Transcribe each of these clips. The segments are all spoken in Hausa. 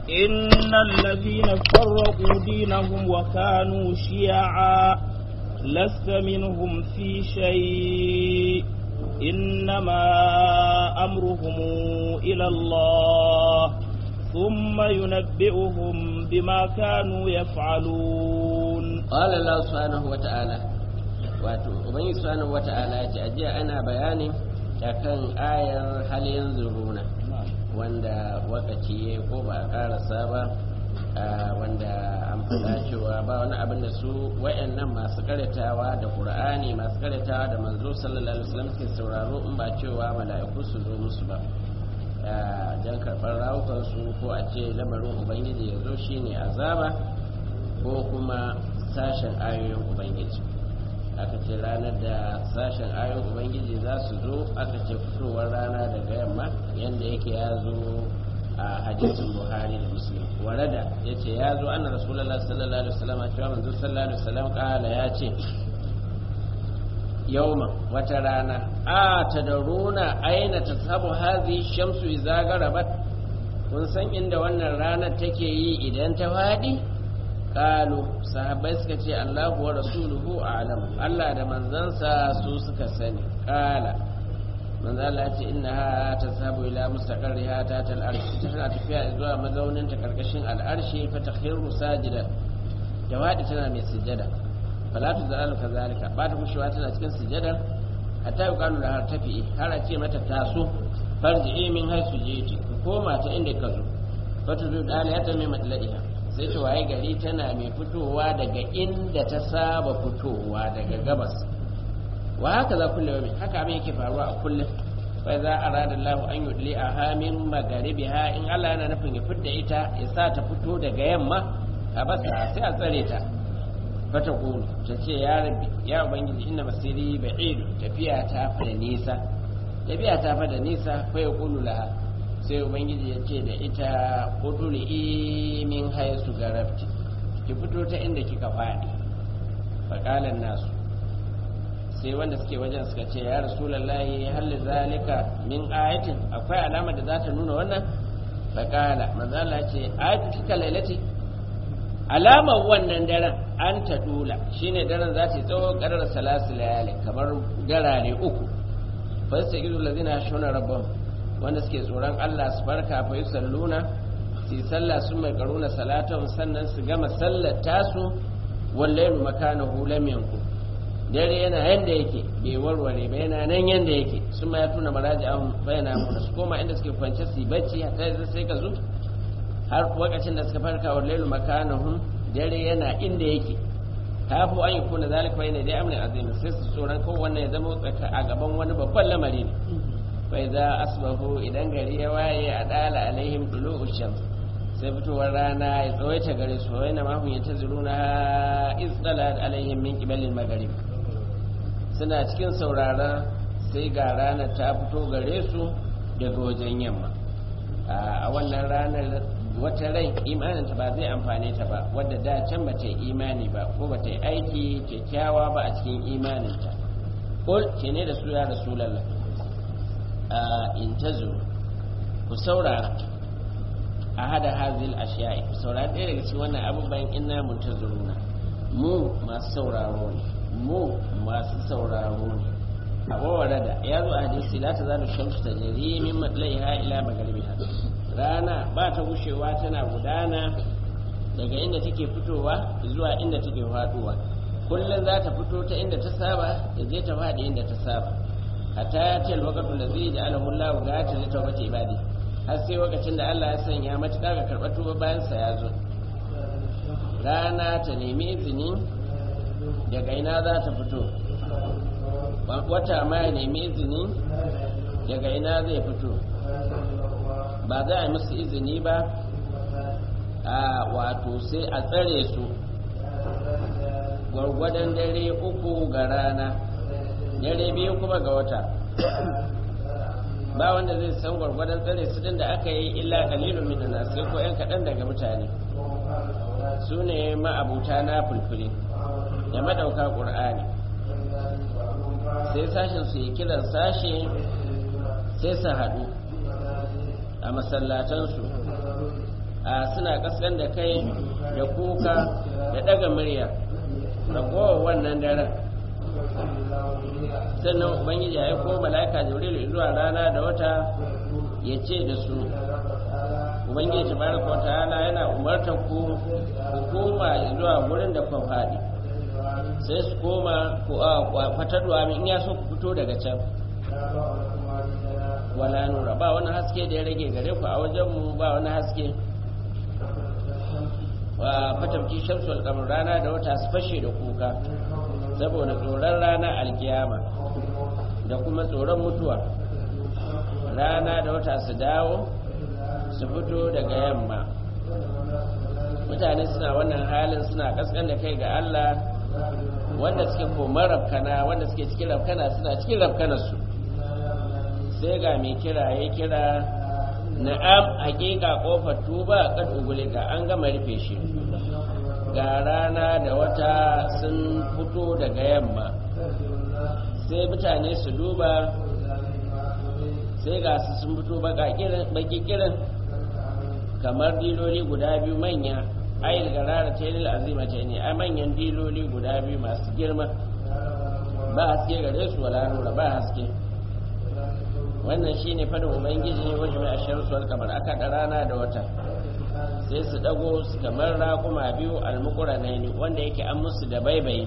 إن الذين فرقوا دينهم وكانوا شيعا لست منهم في شيء إنما أمرهم إلى الله ثم ينبئهم بما كانوا يفعلون قال الله سبحانه وتعالى wato ubangiji subhanahu wata'ala ya ce ajiya ana bayani akan ayar hal yanzuruna wanda wakaci ya ko ba a karasa ba wanda an faɗa cewa ba wani abin da su wayannan masu karatawa da qur'ani masu karatawa da manzo sallallahu alaihi wasallam ke sauraro in ba cewa mala'iku su zo musu ba jan karɓar rawukansu ko a ce lamarin ubangiji ya zo shine azaba ko kuma sashen ayoyin ubangiji aka ce ranar da sashen ayoyin ubangiji za su zo aka ce fitowar rana daga yamma yadda yake ya zo a hadisin buhari da muslim warada ya ce ya zo ana rasulallah sallallahu alaihi wasallam cewa manzo sallallahu alaihi wasallam kala ya ce yauma wata rana a tadaruna aina tasabu hazi shamsu idza garabat kun san inda wannan ranar take yi idan ta fadi kalu sahabbai suka ce Allahu wa rasuluhu a'lam Allah da manzansa su suka sani kala manzo Allah ya ce innaha tasabu ila mustaqarriha ta tal arshi tana tafiya zuwa mazaunin ta karkashin al'arshi fa takhiru sajidan jawadi tana mai sujada fala tu zalalu kazalika ba ta kushewa tana cikin sujada hatta yuqalu har tafi har a ce mata taso farji'i min haisu jiti koma ta inda ka zo fa tu dala ya ta mai madlaiha sai ta waye gari tana mai fitowa daga inda ta saba fitowa daga gabas wa haka za kulle yau haka abin yake faruwa a kullum fa za a rada Allah an yudli a hamin magaribi ha in Allah yana nufin ya fidda ita ya sa ta fito daga yamma a basa sai a tsare ta fata kulu ta ce ya rabbi ya ubangiji inna masiri ba'idu tafiya ta fa da nisa tafiya ta fa da nisa fa ya kulu laha sai ubangiji ya ce da ita uduli min haisu garafti ki fito ta inda kika faɗi faƙalan nasu sai wanda suke wajen suka ce ya rasulallahi halli zalika min ayatin akwai alama da za ta nuna wannan faƙala manzala ce ayatu kika lailati alamar wannan daren an ta dula shine daren za ta yi tsawon ƙarar salasu layali kamar garare uku fasta izu lazina shona rabban wanda suke tsoron Allah su farka fa yi salluna su yi sallah sun mai karuna salatan sannan su gama sallar tasu wallailu makanahu lam yanku dare yana yanda yake bai warware ba yana nan yanda yake sun ma ya tuna maraji an bayyana mu su koma inda suke kwance su yi bacci hatta sai ka zo har lokacin da suka farka wallailu makanahum dare yana inda yake kafu an yi kuna zalika bayna dai amrin azim sai su tsoron ko wannan ya zama a gaban wani babban lamari ne bai za asbahu idan gari ya waye a dala alaihim tulu usham sai fitowar rana ya tsawaita gare su wai na mahun ya ta zuruna izdalat alaihim min qibalil maghrib suna cikin saurara sai ga rana ta fito gare su daga wajen yamma a wannan ranar wata rai imaninta ba zai amfane ta ba wadda da can ba ta yi imani ba ko ba ta yi aiki kyakkyawa ba a cikin imaninta kul ke ne da su ya rasulallah in tazo ku saurara a hada hazil ashiya'i ku saurara ɗaya daga cikin wannan abubuwan ina muntaziruna mu masu sauraro ne mu masu sauraro ne a wawara da ya zo a hadisi la ta zalu shamsu ta jari min matlaiha ila magaribiha rana ba ta gushewa tana gudana daga inda take fitowa zuwa inda take faduwa kullum za ta fito ta inda ta saba da je ta faɗi inda ta saba hatta ya ce lokacin da zai ji alahu Allah ga ta lita wata ibadi har sai lokacin da Allah ya sanya matuƙa ga karɓar tuba bayan sa ya zo rana ta nemi izini daga ina za ta fito wata ma ya nemi izini daga ina zai fito ba za a musu izini ba a wato sai a tsare su gwargwadon dare uku ga rana dare biyu kuma ga wata ba wanda zai san gwargwadon tsare su din da aka yi illa kalilun minna sai ko yan kaɗan daga mutane su ne ma'abuta na fulfuli da madauka ƙur'ani sai sashen su yi kiran sashe sai su haɗu a masallatansu suna kaskan da kai da kuka da daga murya ragowar wannan daren sannan ubangiji ya ko mala'ika jibril zuwa rana da wata ya ce da su ubangiji tabaraka wata'ala yana umartar ku ku koma zuwa wurin da kun faɗi sai su koma ku a fatarwa in ya so ku fito daga can wala nura ba wani haske da ya rage gare ku a wajenmu ba wani haske wa fatamci shamsul kamar rana da wata su fashe da kuka saboda tsoron rana alkiyama da kuma tsoron mutuwa rana da wata su dawo su fito daga yamma mutane suna wannan halin suna kaskan da kai ga Allah wanda suke koma rafkana wanda suke cikin rafkana suna cikin rafkanarsu sai ga mai kira ya kira na'am hakika kofar tuba kad ugulika an gama rufe shi ga rana da wata sun fito daga yamma sai mutane su duba sai ga su sun fito baki kirin kamar diloli guda biyu manya ayil garara ta yi azima ta ne a manyan diloli guda biyu masu girma ba haske gare su wala nura ba haske wannan shine fadin ubangiji wajen mai ashirin suwar kamar aka da rana da wata sai su dago su kamar raƙuma biyu almukura na ne wanda yake an musu da baibayi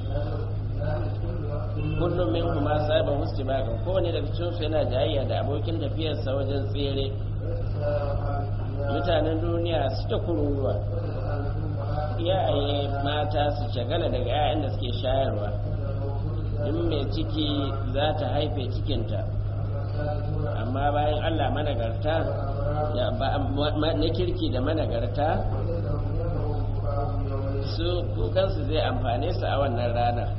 kullum min kuma sabon musu bakan kowane daga cikinsu yana jayayya da abokin tafiyarsa wajen tsere mutanen duniya su ta kururuwa iyaye mata su shagala daga 'ya'yan da suke shayarwa in mai ciki za ta haife cikinta amma bayan allah managarta na kirki da managarta su kukansu zai amfane su a wannan ranar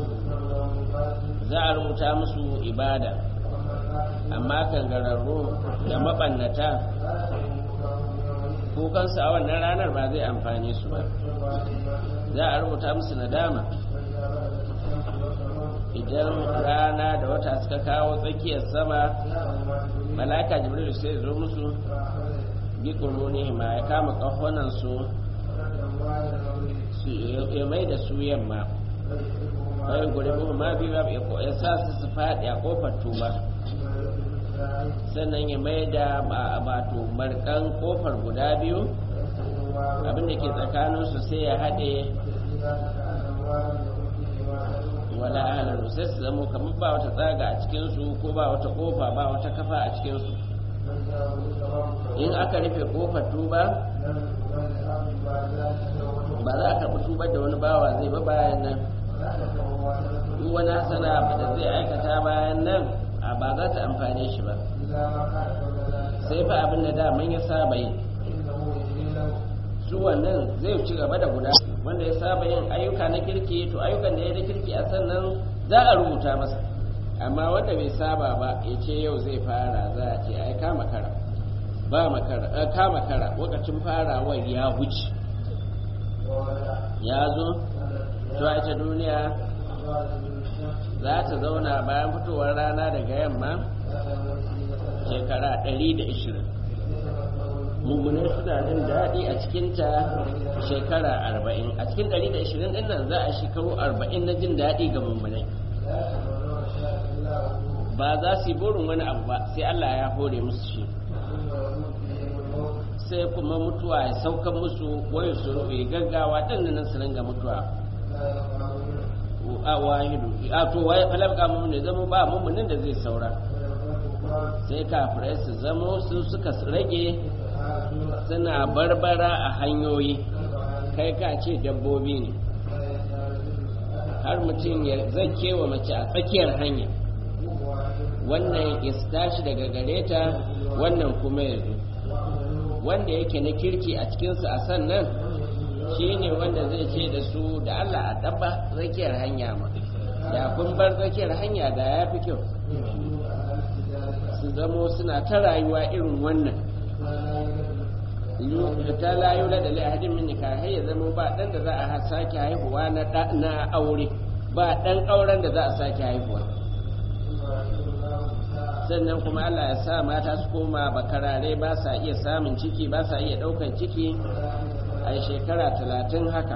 za a rubuta musu ibada amma kangararru da mabannata kukansu a wannan ranar ba zai amfane su ba za a rubuta musu nadama idan rana da wata suka kawo tsakiyar sama malaka jibril sai zo musu bi ne ma ya kama kahonan su ya mai da su yamma bayan gure buhu ma biyu ya sa su su faɗi a kofar tuba sannan ya mai da bato markan kofar guda biyu abinda ke tsakaninsu sai ya haɗe wala ahalar sai su zamo kamar ba wata tsaga a cikinsu ko ba wata kofa ba wata kafa a cikinsu in aka rufe kofar tuba ba za a karɓi tubar da wani bawa zai ba bayan nan duk wani hasana da zai aikata bayan nan a ba za ta amfane shi ba sai fa abin da daman ya saba yi su wannan zai ci gaba da guda wanda ya saba yin ayyuka na kirki to ayyukan da ya da kirki a sannan za a rubuta masa amma wanda bai saba ba ya ce yau zai fara za a ce ai kama kara ba makara kama kara lokacin farawar ya wuce ya zo to a ita duniya za ta zauna bayan fitowar rana daga yamma shekara 120 mummunai suna jin daɗi a cikinta shekara 40 a cikin 120 ɗin nan za a shekaru 40 na jin daɗi ga mummunai ba za su yi burin wani abu ba sai Allah ya hore musu shi sai kuma mutuwa ya sauka musu wayo su rufe gaggawa ɗin nan su ringa mutuwa a wahidu a to waye falabka mu ne zama ba mummunin da zai saura sai kafirai su zamo su suka rage suna barbara a hanyoyi kai ka ce dabbobi ne har mutum ya zake wa mace a tsakiyar hanya wannan ya tashi daga gare ta wannan kuma ya zo wanda yake na kirki a cikinsu a sannan shi ne wanda zai ce da su da Allah a ɗaba tsakiyar hanya ma da kun bar tsakiyar hanya da ya fi kyau su zamo suna ta rayuwa irin wannan ta layu da dalilin hadin min nikah ya zama ba dan da za a sake haihuwa na na aure ba dan auren da za a sake haihuwa sannan kuma Allah ya sa mata su koma bakarare ba sa iya samun ciki ba sa iya ɗaukan ciki a shekara talatin haka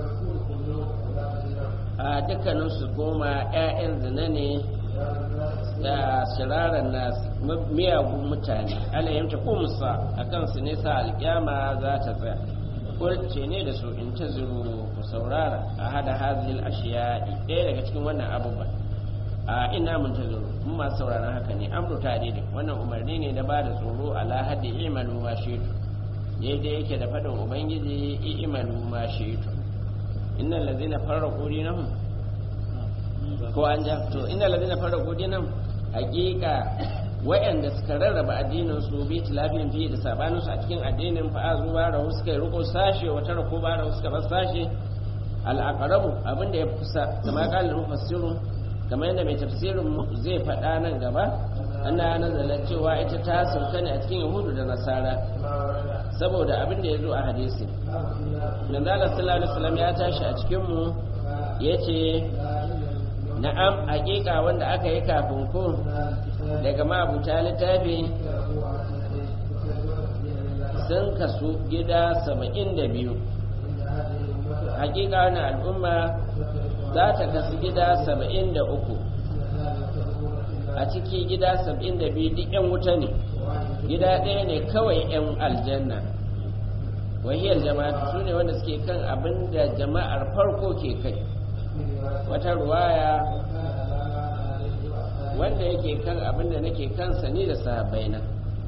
a dukkanin su koma 'ya'yan zina ne da shirarar nasu miyagun mutane ala yamta ko musa a kansu ne sa alkyama za ta tsaya kulce ne da su in ta zuru ku saurara a hada hazil ashiya ɗaya daga cikin wannan abubuwan a ina mun ta zuru mun masu sauraron haka ne an ruta daidai wannan umarni ne da ba da tsoro ala haddi imalu ma shitu daidai yake da faɗin ubangiji imalu ma shitu innal ladzina farraqu dinahum ko an ja to innal ladzina farraqu dinahum hakika wayanda suka rarraba addinin su bi tilafin fi da sabanin su a cikin addinin fa azu ba rahu suka riko sashe wata rako ba rahu suka bar sashe al aqrabu abinda ya kusa kama kalin mufassirun kamar yadda mai tafsirin zai faɗa nan gaba ana nazala cewa ita ta sauka ne a cikin yahudu da nasara saboda abin da ya zo a hadisi manzala sallallahu alaihi wasallam ya tashi a cikin mu yace na'am hakika wanda aka yi kafin ku daga mabuta littafi sun kasu gida saba'in da biyu hakika wani al'umma za ta kasu gida saba'in da uku a ciki gida saba'in da biyu duk 'yan wuta ne gida ɗaya ne kawai 'yan aljanna wahiyar jama'a su ne wanda suke kan abin da jama'ar farko ke kai wata ruwaya wanda yake kan abin da nake kansa ni da sahabbai na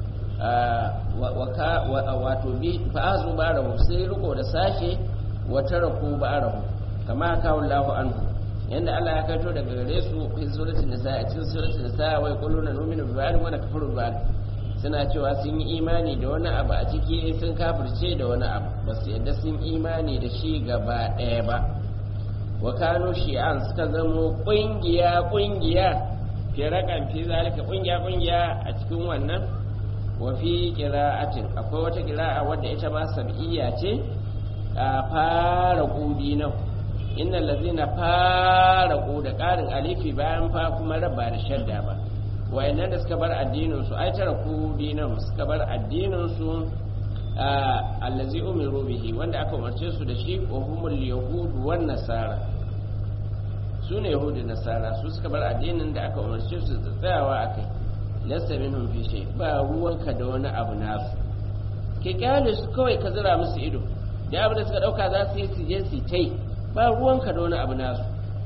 wato bi fa'azu ba rahu sai riko da sashe wata raku ba rahu kama kawo lahu anhu yanda Allah ya kaito daga gare su fi suratul nisa a cikin suratul nisa wai quluna nu'minu bi ba'd wa nakfuru bi ba'd suna cewa sun yi imani da wani abu a ciki sun kafirce da wani abu ba su yadda sun imani da shi gaba ɗaya ba wa kano shi'an suka zamo ƙungiya ƙungiya fi raƙan fi zalika ƙungiya ƙungiya a cikin wannan wa fi qira'atin akwai wata qira'a wadda ita ma sab'iyya ce a fara ƙudi nan inna lazina fara da ƙarin alifi bayan fa kuma raba da shadda ba wayannan da suka bar addininsu ai tara ku dinan suka bar addininsu allazi umiru bihi wanda aka umarce su da shi wa humul yahudu wan nasara su ne yahudu nasara su suka bar addinin da aka umarce su da tsayawa akai lasta minhum fi shay ba ruwanka da wani abu nasu ke kyale su kawai ka zira musu ido da abu da suka dauka za su yi su je su tai ba ruwanka da wani abu nasu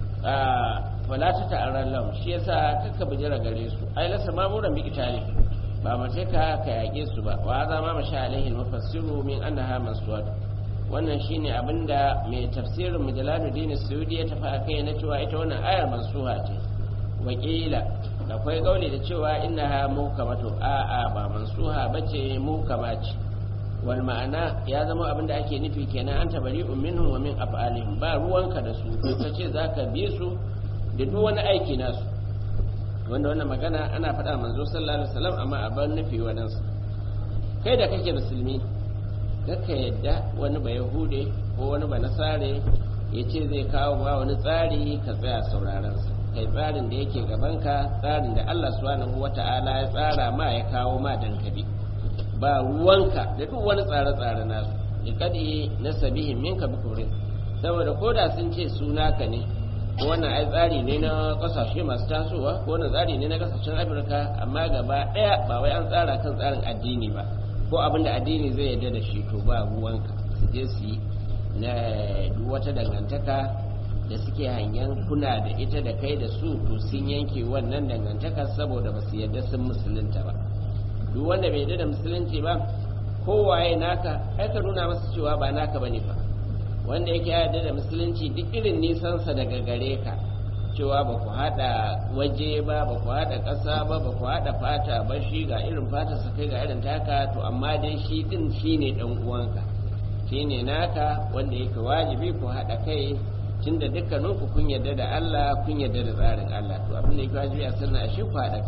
wala ta ta'arran lam shi yasa kakka bijira gare su ai lasa mamuran bi kitali ba mace ka ka yake su ba wa za ma masha alaihi mufassiru min annaha mansuwat wannan shine abinda mai tafsirin mujalaluddin suyudi ya tafi akai na cewa ita wannan ayar mansuha ce wakila akwai gauli da cewa innaha mukamatu a a ba mansuha bace mukama ce wal ma'ana ya zama abinda ake nufi kenan an tabari minhum wa min af'alihim ba ruwanka da su kace zaka bi su da duk wani aiki nasu wanda wannan magana ana faɗa manzo sallallahu alaihi wasallam amma a ban nufi wadansu kai da kake musulmi kaka yadda wani ba yahude ko wani ba nasare ya ce zai kawo ma wani tsari ka tsaya sauraron sa kai tsarin da yake gabanka tsarin da Allah subhanahu wata'ala ya tsara ma ya kawo ma dan kabi ba ruwanka da duk wani tsare-tsare nasu ikadi nasabihim minka bikurin saboda koda sun ce suna ka ne wannan ai tsari ne na kasashe masu tasowa ko wannan tsari ne na kasashen afirka amma gaba daya ba wai an tsara kan tsarin addini ba ko abin da addini zai yarda da shi to ba ruwanka su je su yi na duk wata dangantaka da suke hangen kuna da ita da kai da su to sun yanke wannan dangantaka saboda ba su yarda sun musulunta ba duk wanda bai yarda da musulunci ba kowaye naka ai ka nuna masa cewa ba naka bane fa wanda yake yarda da musulunci duk irin nisansa daga gare ka cewa ba ku haɗa waje ba ba ku haɗa ƙasa ba ba ku haɗa fata ba shi ga irin fatarsa kai ga irin taka to amma dai shi ɗin shi ne ɗan uwanka shi ne naka wanda yake wajibi ku haɗa kai tunda dukkaninku kun yarda da Allah kun yarda da tsarin Allah to abin da yake wajibi a sannan a shi ku haɗa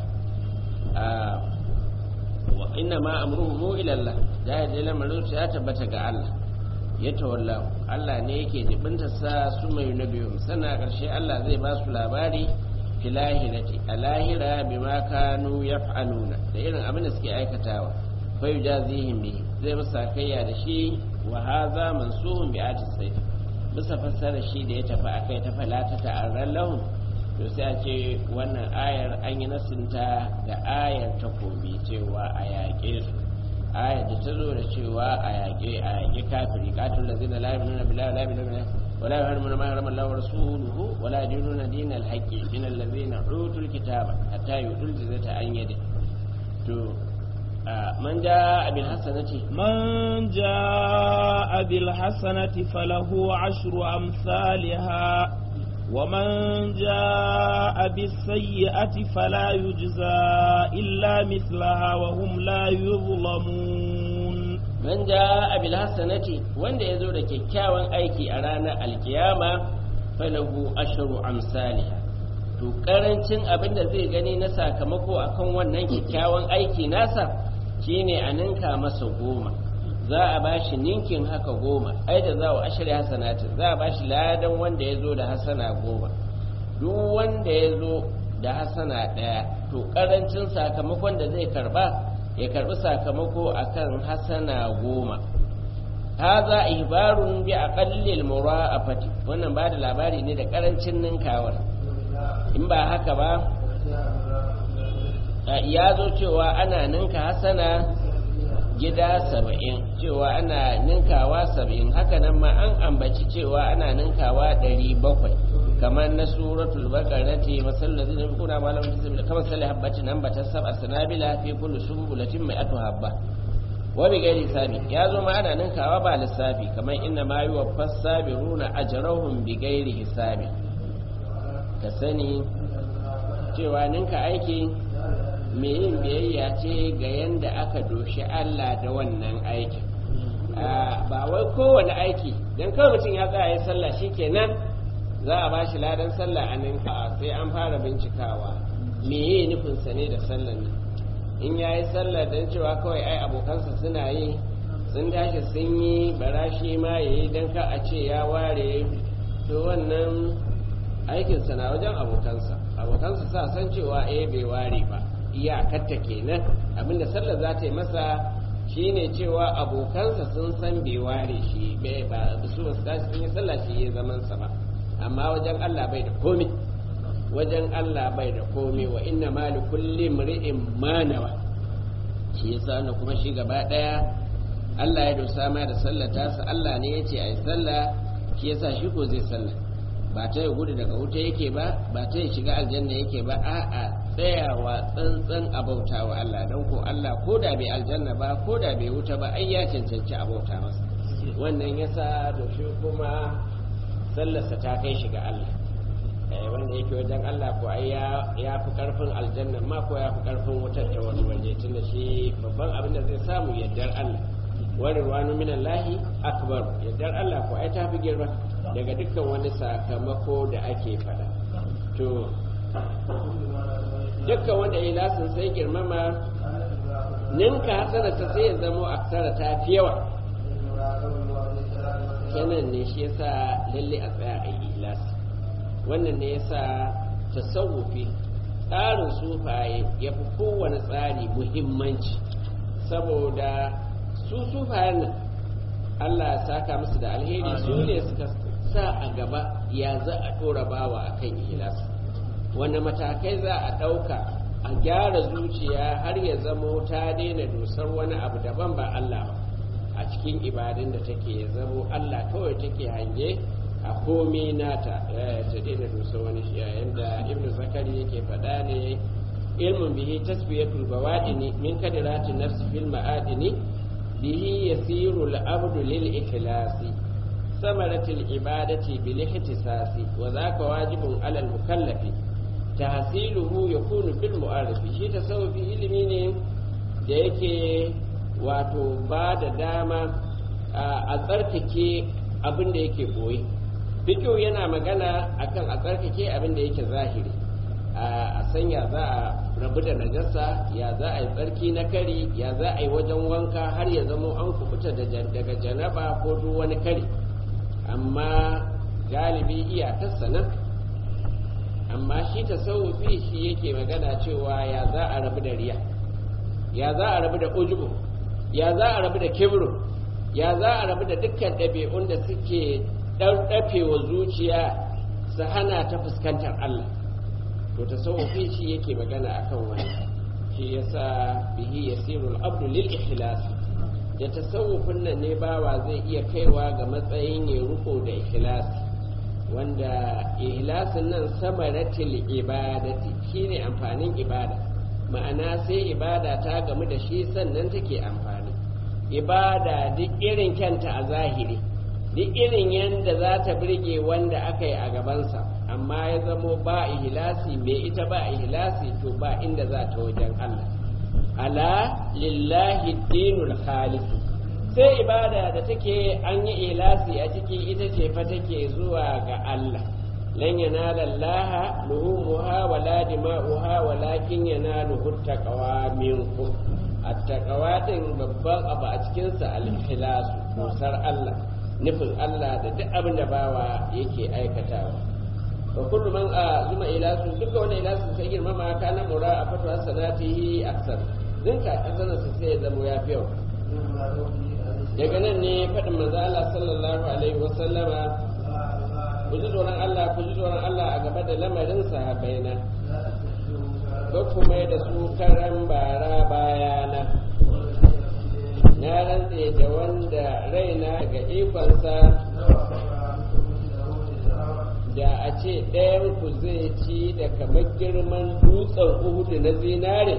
wa inna ma amruhu ila Allah da ya lamarin ya tabbata ga Allah ya tawalla Allah ne yake jibinta sa su mai nabiyu sannan ƙarshe Allah zai ba su labari filahirati a lahira bima kanu yaf'aluna da irin abin da suke aikatawa fa yujazihim bihi zai musa kayya da shi wa hadha mansuhun bi ati sayf bisa fassara shi da ya tafi akai ta falata ta'arran lahum to sai a ce wannan ayar an yi nasinta da ayar takobi cewa a yaƙe su ayar da ta zo da cewa a yaƙe a yaƙe kafiri katul lazina la yu'minuna billahi la yu'minuna ولا يحرمون ما حرم الله ورسوله ولا يدينون دين الحق من الذين اوتوا الكتاب حتى يؤتوا الجزية عن يده من جاء بالحسنة من جاء بالحسنة فله عشر أمثالها ومن جاء بالسيئة فلا يجزى إلا مثلها وهم لا يظلمون man ja abil hasanati wanda ya zo da kyakkyawan aiki a ranar alkiyama falahu asharu amsaliha to karancin abin da zai gani na sakamako akan wannan kyakkyawan aiki nasa shine a ninka masa goma za a bashi ninkin haka goma ai da za a ashari hasanatin za a bashi ladan wanda ya zo da hasana goma duk wanda ya zo da hasana ɗaya to karancin sakamakon da zai karba ya karbi sakamako akan hasana goma haza ihbarun bi aqallil mura'afati wannan ba da labari ne da karancin ninkawar in ba haka ba ya zo cewa ana ninka hasana gida saba'in cewa ana ninkawa saba'in haka nan ma an ambaci cewa ana ninkawa ɗari bakwai kamar na suratul baqarati masal ladina yakuna ma lam tasbil kama sal habatin nan bata sab'a sanabila fi kulli sumbulatin mai atu habba wa bi gairi sabi ya zo ma ana ninkawa ba lissafi kamar inna ma yuwaffas sabiruna ajrahum bi gairi hisabi ka sani cewa ninka aiki mai yin biyayya ce ga yanda aka doshi Allah da wannan aikin ba wai kowane aiki dan kawai mutum ya tsaya ya sallah shikenan za a ba shi ladan sallah a ninka sai an fara bincikawa meye nufinsa ne da sallan nan in ya yi sallah don cewa kawai ai abokansa suna yi sun tashi sun yi bara shi ma ya yi don ka a ce ya ware to wannan aikinsa na wajen abokansa abokansa sa san cewa eh bai ware ba iyakarta kenan abinda sallar za ta yi masa shine cewa abokansa sun san bai ware shi ba su ba su tashi sun yi sallah shi ya zaman sa ba amma wajen Allah bai da komi wajen Allah bai da komi wa inna ma li kulli mri'in ma nawa shi yasa na kuma shi gaba daya Allah ya dosa ma da sallata sa Allah ne yace ai sallah shi yasa shi ko zai sallah ba ta ya gudu daga wuta yake ba ba ta ya shiga aljanna yake ba a'a tsayawa tsantsan abauta wa Allah don ko Allah ko da bai aljanna ba ko da bai wuta ba ai ya cancanci abauta masa wannan yasa da shi kuma sallarsa ta kai shi ga Allah wanda yake wajen Allah ko ai ya fi karfin aljanna ma ko ya fi karfin wutar ta wani waje tunda shi babban abin da zai samu yaddar Allah wani ruwanu min Allahi akbar yaddar Allah ko ai ta fi girma daga dukkan wani sakamako da ake fada to dukkan wanda ya lasin sai girmama ninka hasana ta sai ya zamo aksara ta fi yawa kenan ne shi yasa lalle a tsaya a yi ilas wannan ne yasa tasawufi tsarin sufaye ya fi kowane tsari muhimmanci saboda su sufayen nan Allah ya saka musu da alheri su ne suka sa a gaba ya za a ɗora bawa a kan ilas wanda matakai za a ɗauka a gyara zuciya har ya zamo ta daina dusar wani abu daban ba Allah ba a cikin ibadun da take ya zamo Allah kawai take hange a komai nata ta daina dusa wani shi yayin da ibn zakari yake faɗa ne ilmun bihi tasfiyatul bawadini min kadirati nafsi fil ma'adini bihi yasiru al-abdu lil ikhlasi samaratul ibadati bil ihtisasi wa zaka wajibun ala al-mukallafi tahsiluhu yakunu bil mu'arifi shi tasawufi ilimi ne da yake wato ba da dama a tsarkake abin da yake boye fikiyo yana magana akan a tsarkake abin da yake zahiri a sanya za a rabu da najasa ya za a yi tsarki na kari ya za a yi wajen wanka har ya zamo an kubuta daga janaba ko duk wani kari amma galibi iyakarsa nan amma shi tasawufi shi yake magana cewa ya za a rabu da riya ya za a rabu da ujubu ya za a rabu da kibru ya za a rabu da dukkan ɗabi'un da suke ɗauɗafe wa zuciya su hana ta fuskantar Allah to tasawufi shi yake magana akan wani shi yasa bihi yasirul abdu lil ikhlas da tasawufin nan ne bawa zai iya kaiwa ga matsayin ya ruko da ikhlasi wanda ihlasin nan samaratil ibadati shine amfanin ibada ma'ana sai ibada ta gamu da shi sannan take amfani ibada duk irin kyanta a zahiri duk irin yadda za ta birge wanda aka yi a gabansa amma ya zamo ba ihlasi mai ita ba ihlasi to ba inda za ta wajen Allah ala lillahi dinul khalis sai ibada da take an yi ihlasi a ciki ita ce fa take zuwa ga Allah lan yanala Allah luhumuha wala dima'uha walakin yanaluhu taqwa minkum at-taqwa din babban abu a cikin sa al-ikhlas kusar Allah nufin Allah da duk abin da bawa yake aikatawa wa kullu man azuma ilasu duka wanda ilasu sai girmama kana mura a fatwa sanatihi aksar dinka azanan sa sai ya zama ya fi yawa daga nan ne faɗin manzo Allah sallallahu alaihi wa sallama ku ji tsoron Allah ku ji tsoron Allah a gaba da lamarin sahabbaina ko kuma da su karan bara bayana na rantse da wanda raina ga ikonsa da a ce ɗayan ku zai ci da kamar girman dutsen uhudu na zinare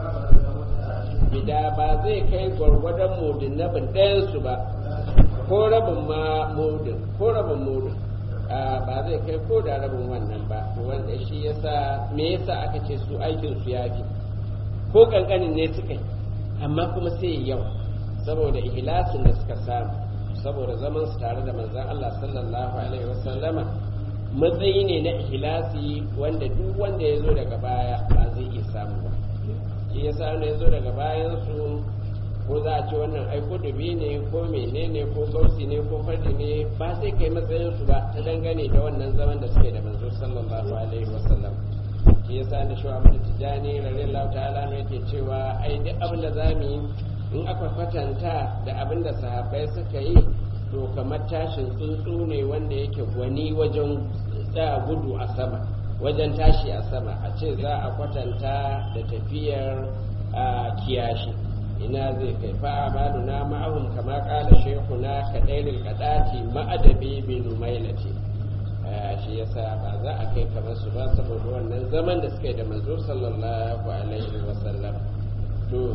gida ba zai kai gwargwadon mudin na bin ɗayansu ba ko rabin ma mudin ko rabin mudin ba zai kai ko da rabin wannan ba wanda shi yasa me yasa aka ce su aikin su yafi ko kankanin ne suka yi amma kuma sai yau saboda ihlasin da suka samu saboda zaman su tare da manzon Allah sallallahu alaihi wasallama matsayi ne na ihlasi wanda duk wanda ya zo daga baya ba zai iya samu ba shi yasa wanda ya zo daga bayan su ko za a ce wannan ai kudubi ne ko menene ko gausi ne ko fardi ne ba sai kai matsayin su ba ta dangane da wannan zaman da suke da manzo sallallahu alaihi wasallam shi yasa da shi Ahmad Tijani radiyallahu ta'ala ne yake cewa ai duk abin da zamu yi in aka kwatanta da abin da sahabbai suka yi to kamar tashin tsuntsu ne wanda yake gwani wajen tsaya gudu a sama wajen tashi a sama a ce za a kwatanta da tafiyar kiyashi ina zai kai fa amaluna ma'ahum kama kala shekuna kadairil kadati ma'adabi bi numailati shi yasa ba za a kai kamar su ba saboda wannan zaman da suka yi da manzo sallallahu alaihi wasallam to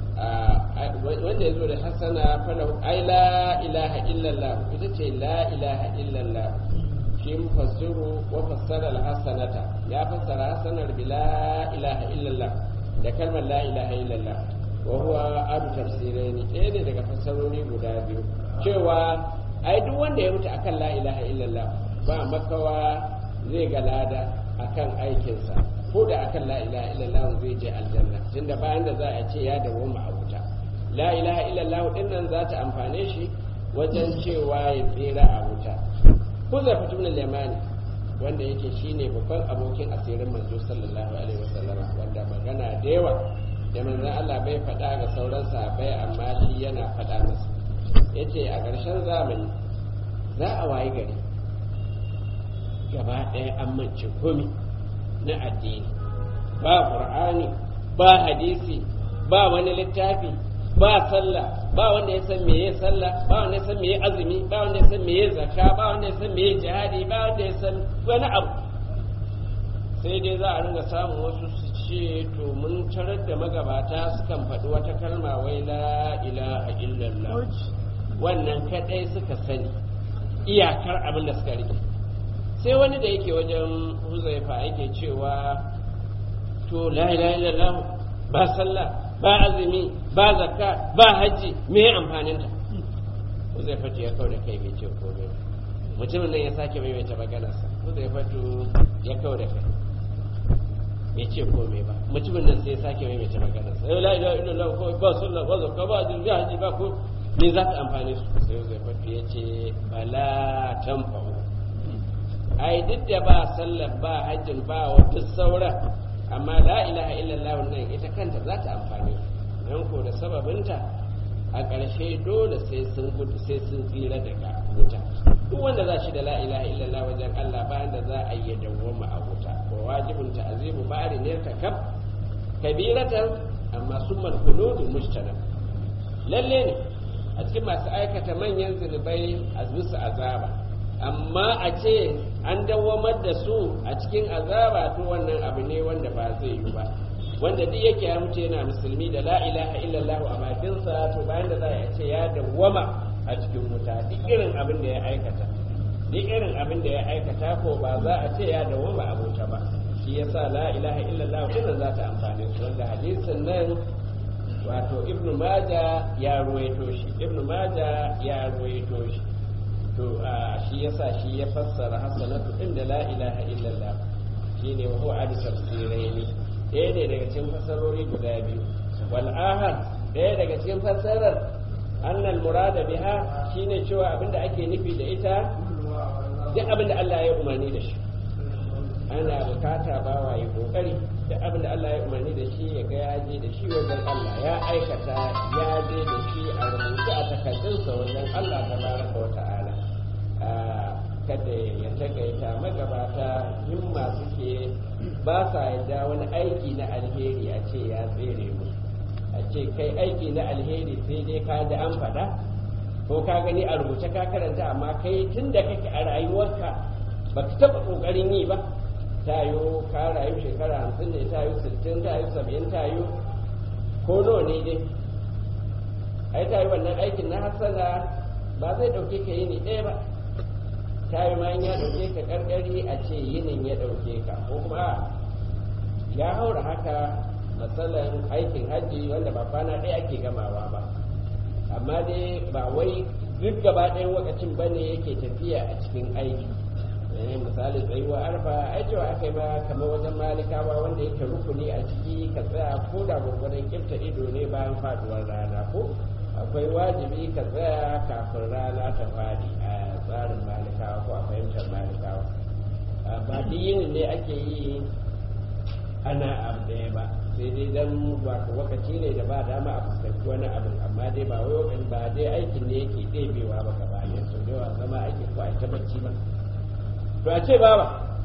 wanda ya zo da hasana falahu ai la ilaha illallah ita ce la ilaha illallah shi mufassiru wa fassara al-hasanata ya fassara hasanar bi la ilaha illallah da kalmar la ilaha illallah wa huwa abu tafsiraini ɗaya ne daga fassarori guda biyu cewa ai duk wanda ya mutu akan la ilaha illallah ba makawa zai ga lada akan aikinsa ko da akan la ilaha illallah zai je aljanna tunda bayan da za a ce ya dawo a wuta la ilaha illallah din nan za ta amfane shi wajen cewa ya tsira a wuta ko zai fito min limani wanda yake shine babban abokin asirin manzo sallallahu alaihi wasallam wanda magana da yawa da manzon Allah bai faɗa ga sauran sahabbai amma shi yana faɗa masa yace a ƙarshen zamani za a wayi gari gaba ɗaya an mance komi na addini ba qur'ani ba hadisi ba wani littafi ba sallah ba wanda ya san meye sallah ba wanda ya san meye azumi ba wanda ya san meye zakka ba wanda ya san meye jihadi ba wanda ya san wani abu sai dai za a ringa samun wasu su ce to mun tarar da magabata sukan faɗi wata kalma wai la ilaha illallah wannan kadai suka sani iyakar abin da suka rike sai wani da yake wajen huzaifa yake cewa to la ilaha illallah ba sallah ba azumi ba zakka ba haji me amfanin ta huzaifa ya kau da kai bai ce komai mutumin nan ya sake maimaita maganarsa huzaifa ya kau da kai bai ce komai ba mutumin nan sai ya sake maimaita maganarsa la ilaha illallah ko ba sallah ba zakka ba azumi ba haji ba ko me za ta amfane su sai huzaifa ya ce bala tanfa'u ai duk da ba sallar ba hajjin ba wa duk sauran amma la ilaha illallah nan ita kanta za ta amfani don ko da sababinta a ƙarshe dole sai sun gudu sai sun tsira daga wuta duk wanda za shi da la ilaha illallah wajen Allah bayan da za a yi dawwama a wuta wa wajibun ta'zimu ba'ri ne ta kab kabiratan amma summal khuludu mushtarak lalle ne a cikin masu aikata manyan zunubai a bisa azaba amma a ce an dawwamar da su a cikin azaba to wannan abu ne wanda ba zai yi ba wanda duk yake ya mutu yana musulmi da la ilaha illallah a bakinsa to bayan da za a ce ya dawwama a cikin wuta duk irin abin da ya aikata duk irin abin da ya aikata ko ba za a ce ya dawwama a wuta ba shi yasa la ilaha illallah wannan za ta amfane su wanda hadisin nan wato ibnu maja ya ruwaito shi ibnu maja ya ruwaito shi to shi yasa shi ya fassara hasanatu din da la ilaha illallah shine wa huwa adi tafsiraini ɗaya ne daga cikin fassarori guda biyu wal ahad ɗaya daga cikin fassarar annal murada biha shine cewa abinda ake nufi da ita duk abinda Allah ya umarni da shi ana bukata bawa yi kokari da abin da Allah ya umarni da shi ya ga ya je da shi wajen Allah ya aikata ya je da shi a rubuce a takardunsa wajen Allah ta baraka wa ta'ala kada ya tagaita magabata himma suke ba sa yadda wani aiki na alheri a ce ya tsere musu a ce kai aiki na alheri sai dai ka da an faɗa ko ka gani a rubuce ka karanta amma kai tun da kake a rayuwarka ba ka taɓa ƙoƙarin yi ba ta yi ka rayu shekara hamsin ne ta yi sittin ta yi saba'in ta yi ko nawa ne dai ai ta yi wannan aikin na hasana ba zai ɗauke ka yini ɗaya ba ta yi ma ya ɗauke ka ƙarƙari a ce yinin ya ɗauke ka ko kuma ya haura haka matsalan aikin hajji wanda ba kwana ɗaya ake gamawa ba amma dai ba wai duk gaba ɗayan lokacin ba ne yake tafiya a cikin aiki misali tsayuwa arfa ai cewa aka yi ba kamar wajen malikawa wanda yake rukuni a ciki ka tsaya ko da gwargwadon kifta ido ne bayan faduwar rana ko akwai wajibi ka tsaya kafin rana ta fadi a tsarin malikawa ko a fahimtar malikawa ba duk yini ne ake yi ana abu ɗaya ba sai dai dan ba lokaci ne da ba dama a fuskanci wani abin amma dai ba wai ba dai aikin ne yake ɗebewa ba gaba ne so da yawa zama aikin ko a ta bacci ba to a ce baba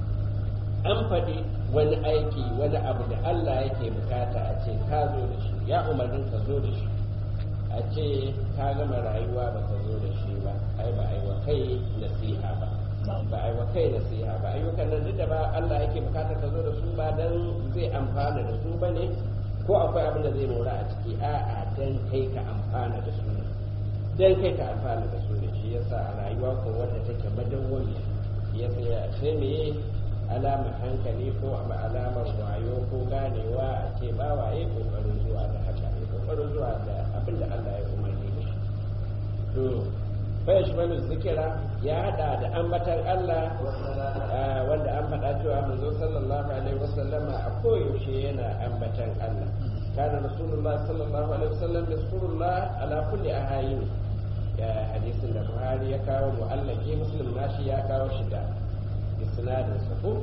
an faɗi wani aiki wani abu da Allah yake bukata a ce ka zo da shi ya umarnin ka zo da shi a ce ka gama rayuwa ba ka zo da shi ba ai ba ai wa kai nasiha ba ba ai wa kai nasiha ba ayyukan nan duk da ba Allah yake bukata ka zo da su ba dan zai amfana da su bane ko akwai abin da zai mora a ciki a'a dan kai ka amfana da su dan kai ka amfana da su ne shi yasa a rayuwa ko wanda take madawwamiya ya tsaya sai me alamar hankali ko alamar wayo ko ganewa a ce ba waye kokarin zuwa da haka ne kokarin zuwa da abin da Allah ya umarni da shi to bai shi mana zikira ya hada da ambatan Allah wanda an faɗa cewa manzo sallallahu alaihi wasallama a koyaushe yana ambatan Allah kana rasulullah sallallahu alaihi wasallam yaskurullah ala kulli ahayini ya hadisin da buhari ya kawo mu'allaki muslim nashi ya kawo shi da isnadin sa ko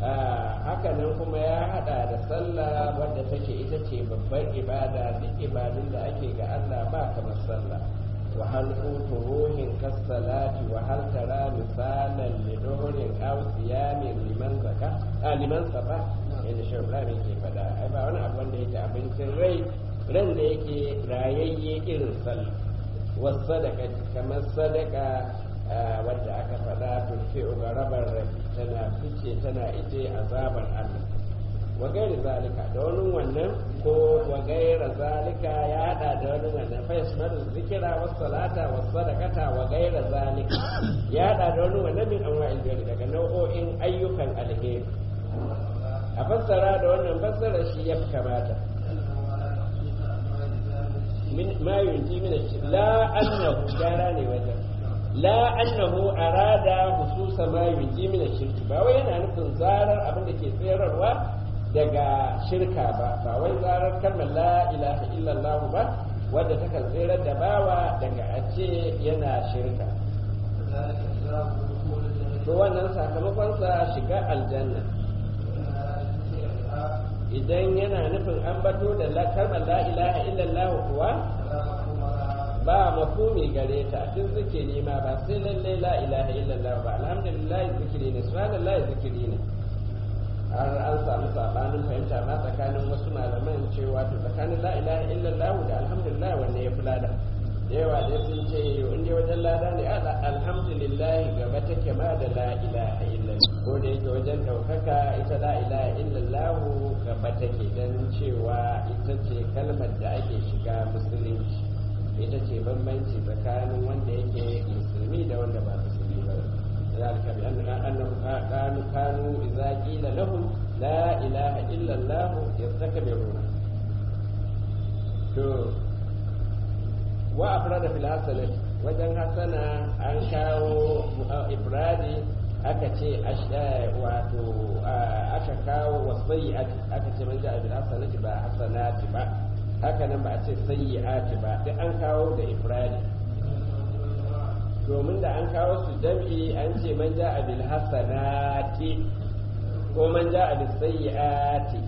haka nan kuma ya hada da sallah wadda take ita ce babbar ibada duk ibadun da ake ga Allah ba kamar sallah wa hal qutu ruhin kasalati wa hal tara misalan li duhrin aw siyamin liman zaka a liman safa inda shi Ibrahim ke fada ai ba wani abu wanda yake abincin rai ran da yake rayayye irin sallah wasadaka kamar sadaka wadda aka faɗa turfe ga rabar rabi tana fice tana ije azabar Allah wa gairi zalika da wani wannan ko wa gaira zalika ya hada da wani wannan fa yasmadu zikira was salata was sadaqata wa gaira zalika ya hada da wani wannan min anwa'il birri daga nau'o'in ayyukan alheri a fassara da wannan fassara shi ya kamata ما ينجي من الشرك لا أنه جاراني وجه لا أنه أراد خصوص ما ينجي من الشرك ba wai yana nufin zarar abin da ke tsayarwa daga shirka ba ba wai zarar kalmar la ilaha illallah ba wadda takan tsirar da bawa daga a ce yana shirka to wannan sakamakonsa shiga aljanna idan yana nufin an bato da kalmar la ilaha illallah kuwa ba mafumi gare ta duk zikiri ma ba sai lalle la ilaha illallah ba alhamdulillah zikiri ne subhanallah zikiri ne har an samu sabanin fahimta ma tsakanin wasu malaman cewa to tsakanin la ilaha illallah da alhamdulillah wanne ya fi lada da yawa dai sun ce in dai wajen lada ne alhamdulillah gaba take ma da la ilaha illallah ko da yake wajen ɗaukaka ita la ilaha illallah gaba take dan cewa ita ce kalmar da ake shiga musulunci ita ce bambanci tsakanin wanda yake musulmi da wanda ba musulmi ba ذلك بأنهم كانوا كانوا إذا قيل لهم لا إله إلا الله يستكبرون وأفراد في الحسنة wajen hasana an kawo ibradi aka ce wato aka kawo wasayi'ati aka ce man ja'a bil hasanati ba hasanati ba haka nan ba a ce sayyi'ati ba duk an kawo da ifradi domin da an kawo su jam'i an ce man ja'a bil hasanati ko man ja'a bil sayyi'ati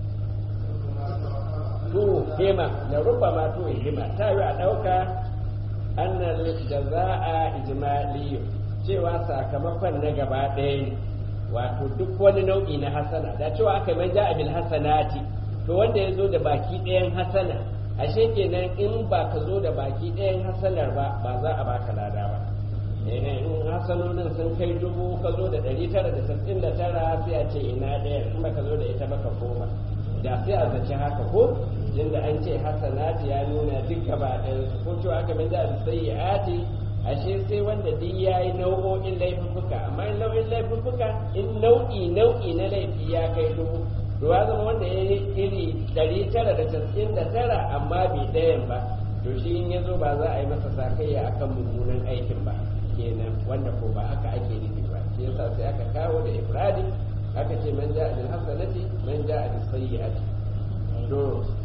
to hima da rubama to hima ta yi a dauka annal jaza'a ijmali cewa sakamakon na gaba ɗaya ne wato duk wani nau'i na hasana da cewa aka man ja'a bil hasanati to wanda ya zo da baki ɗayan hasana ashe kenan in ba ka zo da baki ɗayan hasanar ba ba za a baka lada ba in hasanonin sun kai dubu ka zo da ɗari tara da sassin da tara sai a ce ina ɗaya in ba ka zo da ita ba ka koma da sai a zaci haka ko inda an ce hasanati ya nuna duk gaba ɗayan su ko cewa aka min da sayyi'ati ashe sai wanda duk yayi nau'o'in laifuka amma in nau'in laifuka in nau'i nau'i na laifi ya kai dubu to ya zama wanda ya yi iri ɗari tara da casa'in da tara amma bai ɗayan ba to shi in ya zo ba za a yi masa sakayya akan mummunan aikin ba kenan wanda ko ba haka ake nufi ba shi yasa sai aka kawo da ifradi aka ce man ja'a bil hasanati man ja'a bis sayyi'ati to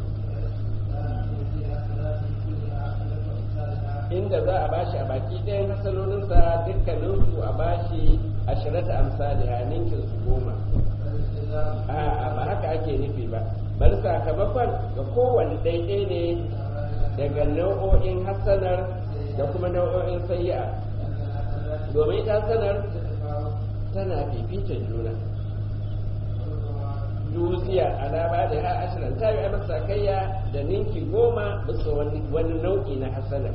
inda za a bashi a baki ɗayan hasalolinsa dukkaninsu a bashi ashirata amsali a ninkin su goma a ba haka ake nufi ba bari sakamakon ga kowane daidai ne daga nau'o'in hasanar da kuma nau'o'in sayya domin ita hasanar tana fifita juna dutsiya alama da ha ashirin ta yi masa kayya da ninki goma bisa wani nau'i na hasanar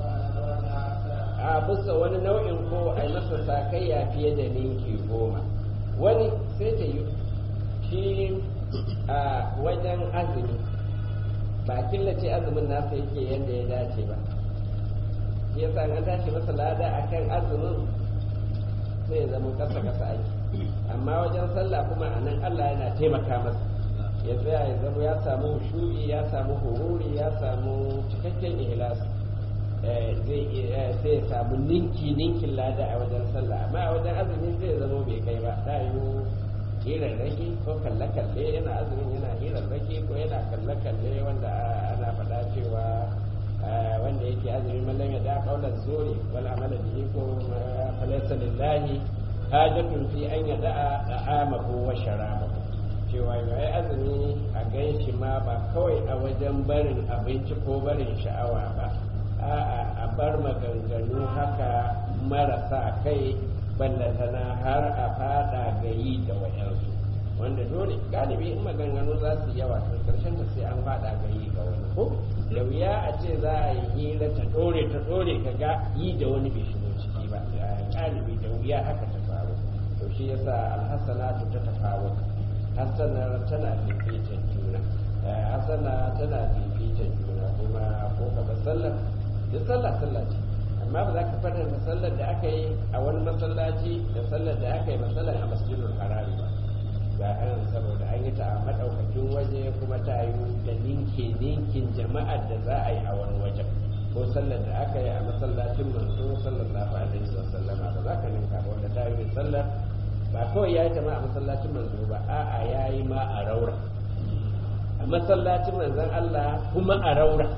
a bisa wani nau'in ko a masa sakayya fiye da ninki goma wani sai ta yi shi a wajen azumi ba killace azumin nasa yake yadda ya dace ba ya sa an tashi masa lada a kan azumin sai ya zama kasa kasa ake amma wajen sallah kuma a nan allah yana taimaka masa ya tsaya ya zama ya samu shuri ya samu hururi ya samu cikakken ihlasi zai sai ya samu ninki ninkin lada a wajen sallah amma a wajen azumi zai zama bai kai ba ta yi hirar rage ko kalle kalle yana azumin yana hirar rage ko yana kalle kalle wanda ana faɗa cewa wanda yake azumi mallam ya da kaular zuri wal amala bihi ko falaysa lillahi hajatun fi an yada'a da'amahu wa sharabahu cewa yayi azumi a ganshi ma ba kawai a wajen barin abinci ko barin sha'awa ba a'a a bar maganganu haka marasa kai ballantana har a fada gayi da wayansu wanda dole galibi in maganganu za su yawa to karshen ta sai an fada gayi ga wani ko da wuya a ce za a yi hira ta dore ta dore ka ga yi da wani bai shigo ciki ba galibi da wuya haka ta faru to shi yasa alhassanatu ta tafawo hassanar tana fifitan juna hassana tana fifitan juna kuma ko ka sallah da sallah sallah ce amma ba za ka fara da sallar da aka yi a wani masallaci da sallar da aka yi masallar a masjidul harami ba ga an saboda an yi ta a madaukakin waje kuma ta yi da ninke ninkin jama'ar da za a yi a wani wajen ko sallar da aka yi a masallacin manzo sallallahu alaihi wa sallama ba za ka ninka ba wanda ta yi sallar ba kawai ya yi ta ma a masallacin manzo ba a'a ya yi ma a raura a masallacin manzon Allah kuma a raura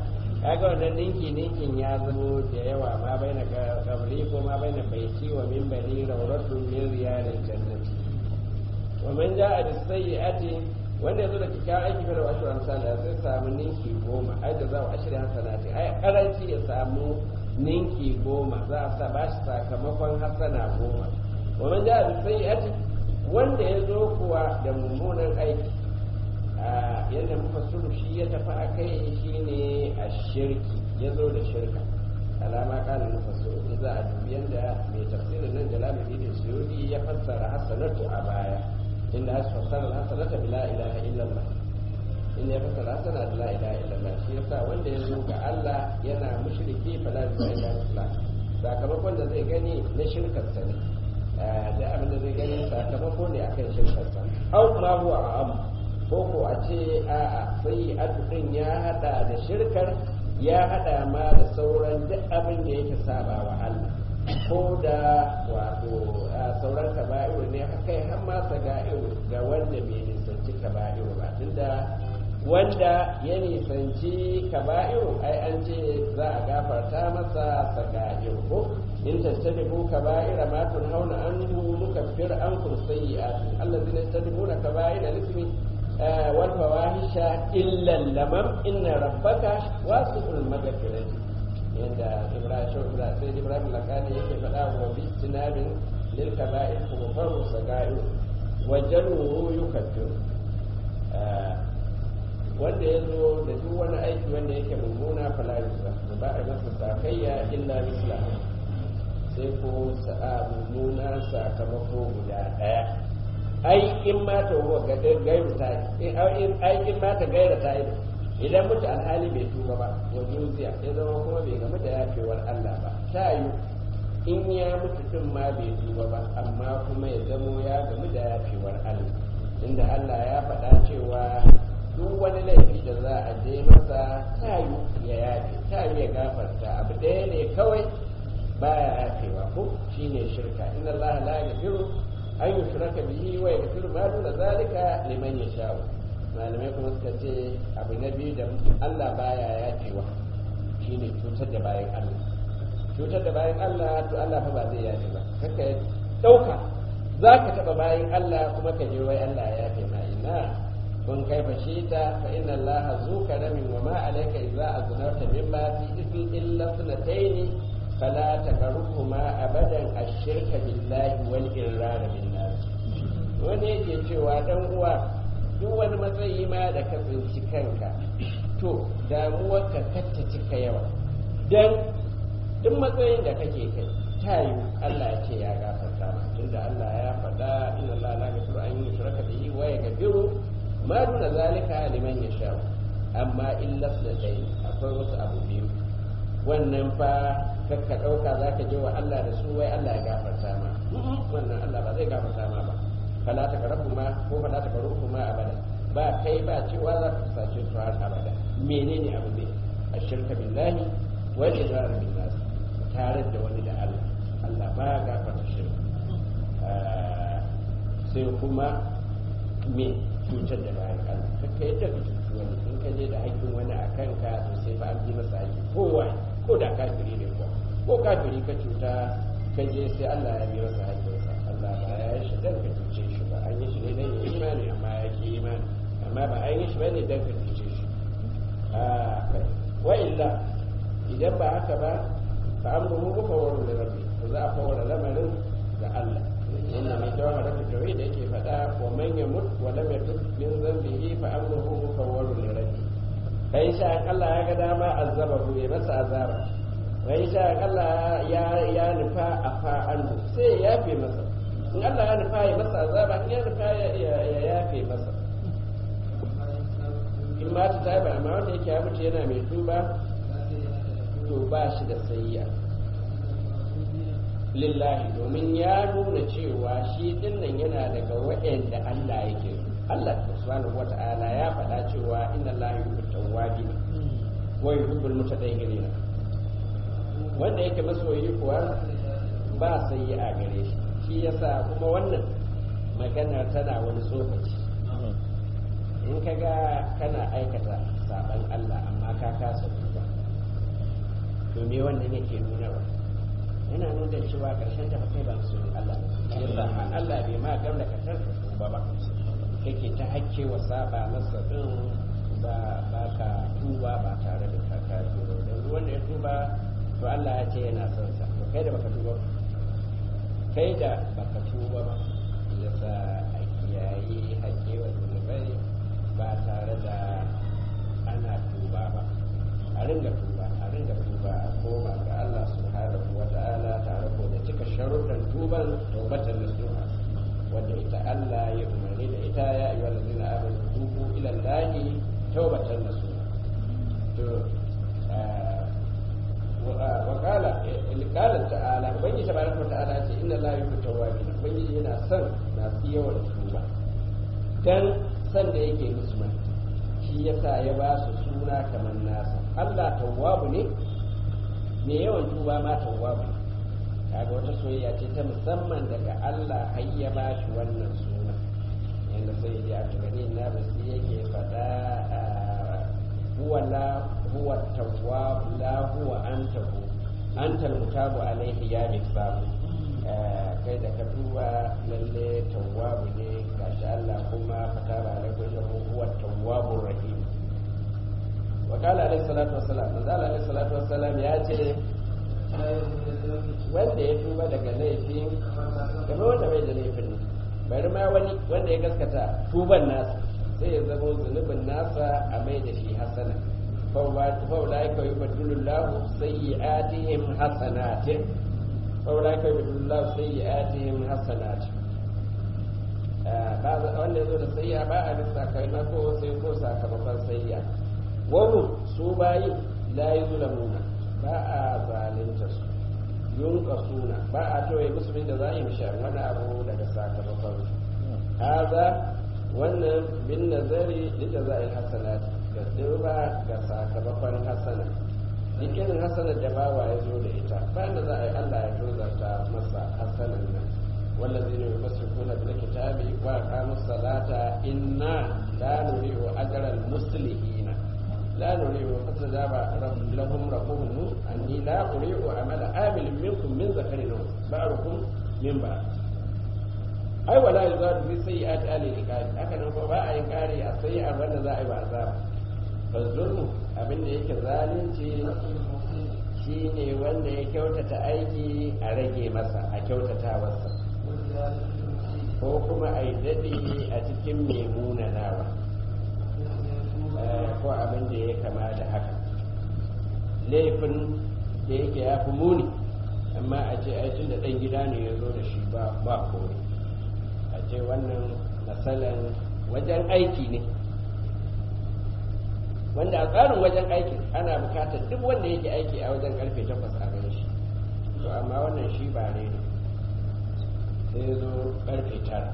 kaga wannan ninki ninkin ya zamo da yawa ma bai na kabri ko ma bai na baiti wa min bani rawratun min riyalil jannati wa man ja'a bis sayyi'ati wanda yazo da kikkiawan aiki fa da ashru amsal sai samu ninki goma ai da za a ashri hasanati ai karanci ya samu ninki goma za a sa bashi sakamakon hasana goma wa man ja'a bis sayyi'ati wanda yazo kuwa da mummunan aiki yadda muka suru shi ya tafi a kai shi ne a shirki ya zo da shirka alama kanin muka suru in za a dubi yadda mai tafsirin nan da lamari da suyudi ya fassara hasanatu a baya inda ya fassara hasanata bi la ilaha illallah in ya fassara hasana da la ilaha illallah shi yasa wanda ya zo ga Allah yana mushriki fa la ilaha illallah sakamakon da zai gani na shirkarsa ne da abin da zai gani sakamako ne akan shirkarsa au ma huwa a'am ko ko a ce a'a sai addu'in ya hada da shirkar ya hada ma da sauran duk abin da yake saba wa Allah ko da wato sauran kaba'iru ne kai har ma saga'iru ga wanda bai nisanci kaba'iru ba tunda wanda ya nisanci kaba'iru ai an ce za a gafarta masa saga'iru ko in tattabi'u kaba'ira ma tunhauna anhu nukaffir ankum sayyi'atikum allazina yattabi'una kaba'ira al-ithmi والفواحش إلا اللمم إن ربك واسع المغفرة عند إبراهيم سيد إبراهيم لكان يكفي فلا وباجتناب للكبائر كفر صغائر وجنوه يكفر wanda ya zo da duk wani aiki wanda yake mummuna falarisa da ba a masa sakayya illa misla sai ko sa'a mummuna sakamako guda ɗaya ai in ma ta huwa ga gairu ta ai in ma ta gaira ta idan mutu alhali bai tuba ba wa juziya ya zama kuma bai gamu da yafewar Allah ba ta yi in ya mutu din ma bai tuba ba amma kuma ya zamo ya gamu da yafewar Allah inda Allah ya faɗa cewa duk wani laifi da za a je masa ta yi ya yafe ta yi ya gafarta abu ɗaya ne kawai baya yafewa ko shine shirka inna Allah la yaghfiru an yi shiraka bihi wa ya gafiru ma duna zalika liman ya sha'u malamai kuma suka ce abu na biyu da Allah baya yafewa shine cutar da bayan Allah cutar da bayan Allah to Allah fa ba zai yafe ba kaka dauka za ka taba bayan Allah kuma ka je wai Allah ya yafe ma ina kun kai fashita fa inna Allah zu karamin wa ma alayka idza aznarta mimma fi ismi illa sunataini فلا تقربهما ابدا الشرك بالله والاقرار بالله wani yake cewa dan uwa duk wani matsayi ma da ka tsinci kanka to damuwar ka katta cika yawa dan duk matsayin da kake kai ta yi Allah ya ce ya gafarta ma tunda Allah ya faɗa inna Allah la yaghfiru an yushraka bihi wa yaghfiru ma duna zalika liman yasha amma illa sunatayn akwai wasu abu biyu wannan fa kakka ɗauka za ka je wa Allah da su wai Allah ya gafarta ma wannan Allah ba zai gafarta ma ba fala ta karabu ma ko fala ta karabu ma abada ba kai ba cewa za ka sace su har abada menene abu ne a shirka billahi wa idrar bin nas tare da wani da Allah Allah ba ya gafarta shirka sai kuma me cutar da bayan Allah kakka yadda ka cuci wani in ka je da haƙƙin wani a kanka to sai fa an bi masa haƙƙi kowa ko da kafiri ne ko ko kafiri ka cuta ka je sai Allah ya bi masa haƙƙinsa Allah ba ya yi shi dan ka cuce shi ba an yi shi ne dan ya imani amma ya ki imani amma ba an yi shi bane dan ka cuce shi wa illa idan ba haka ba fa amruhu mufawwarun li rabbi to za a fawara lamarin ga Allah inna mai jawhara ta tawhid da yake faɗa wa man yamut wa lam yatub min dhanbihi fa amruhu mufawwarun li rabbi kai sha Allah ya ga dama azabahu ya masa azaba kai sha Allah ya ya nufa a fa'an sai ya yafe masa in Allah ya nufa ya masa azaba in ya nufa ya yafe masa in ma ta taba amma wanda yake ya mutu yana mai tuba to ba shi da sayya lillahi domin ya nuna cewa shi dinnan yana daga waɗanda Allah yake so Allah subhanahu wata'ala ya faɗa cewa inna Allah yuhibbut tawwabin wa yuhibbul mutatahhirin wanda yake masoyi kuwa ba sai a gare shi shi yasa kuma wannan magana tana wani tsokaci in ka ga kana aikata saban Allah amma ka kasa duba to me wannan yake nuna ba yana nuna cewa karshen ta kai ba su Allah yasa Allah bai ma gamda ka tarka ba ba kake ta hakke wa saba masa din ba ba ka tuba ba tare da ka ka tuba dan wanda ya tuba to Allah ya ce yana son sa to kai da baka tuba kai da baka tuba ba yasa a kiyaye hakke wa zunubai ba tare da ana tuba ba a ringa tuba a ringa tuba a koma ga Allah subhanahu wa ta'ala tare ko da cika sharuɗan tuban taubatan nasuha wanda ita Allah ya umarni da ita ya ayyuhal ladina amanu tubu ila Allahi taubatan nasuha to wa qala qala ta'ala ubangi tabaraka wa ta'ala ce inna la yuhibbu tawwabin ubangi yana son masu yawan tuba dan san da yake musu mai shi yasa ya ba su suna kamar nasa Allah tawwabu ne me yawan tuba ma tawwabu kaga wata soyayya ce ta musamman daga Allah har ya ba shi wannan suna yanda sai ya ta gani na basi yake fada huwa la huwa tawwab la huwa anta hu anta mutabu alaihi ya misabu kai da ka duba lalle tawwabu ne gashi Allah kuma fatara alaihi huwa tawwabur rahim وقال عليه الصلاة والسلام من قال عليه الصلاة والسلام ياتي wanda ya tuba daga laifin game wanda bai da laifin ne bari ma wani wanda ya gaskata tuban nasa sai ya zama zunubin nasa a mai da shi hasana faula ya kawai badulullahu sayyi'atihim hasanatin faula ya kawai badulullahu sayyi'atihim hasanatin wanda ya zo da sayya ba a bisa kai na ko sai ko sakamakon sayya wani su bayi la yi zulamuna ba a zalunta su yunka suna ba a toye musulmi da za a yi mishar wani abu daga sakamakon su haza wannan bin nazari da za a yi hasanat da dirba ga sakamakon hasana duk irin hasanar da bawa ya zo da ita ba da za a yi allah ya tozarta masa hasanan nan والذين يمسكون بالكتاب وأقاموا الصلاة إنا لا نريد أجر المصلحين لا نريد فاستجاب لهم ربهم أني لا أريد عمل عامل منكم من ذكر بعضكم من بعض ai wala yuzadu fi sayyi'ati ahli al-iqab haka nan ba a yin kare a sayyi'ar wanda za a yi ba azaba fa zulmu abin da yake zalunci shine wanda ya kyautata aiki a rage masa a kyautata masa ko kuma a yi daɗi a cikin mai munanawa ko abin da ya kama da haka laifin da yake ya fi muni amma a ce aikin da ɗan gida ne ya zo da shi ba ba kore a ce wannan matsalan wajen aiki ne wanda a tsarin wajen aikin ana bukatar duk wanda yake aiki a wajen karfe takwas a gan shi to amma wannan shi ba ne ne sai zo karfe tara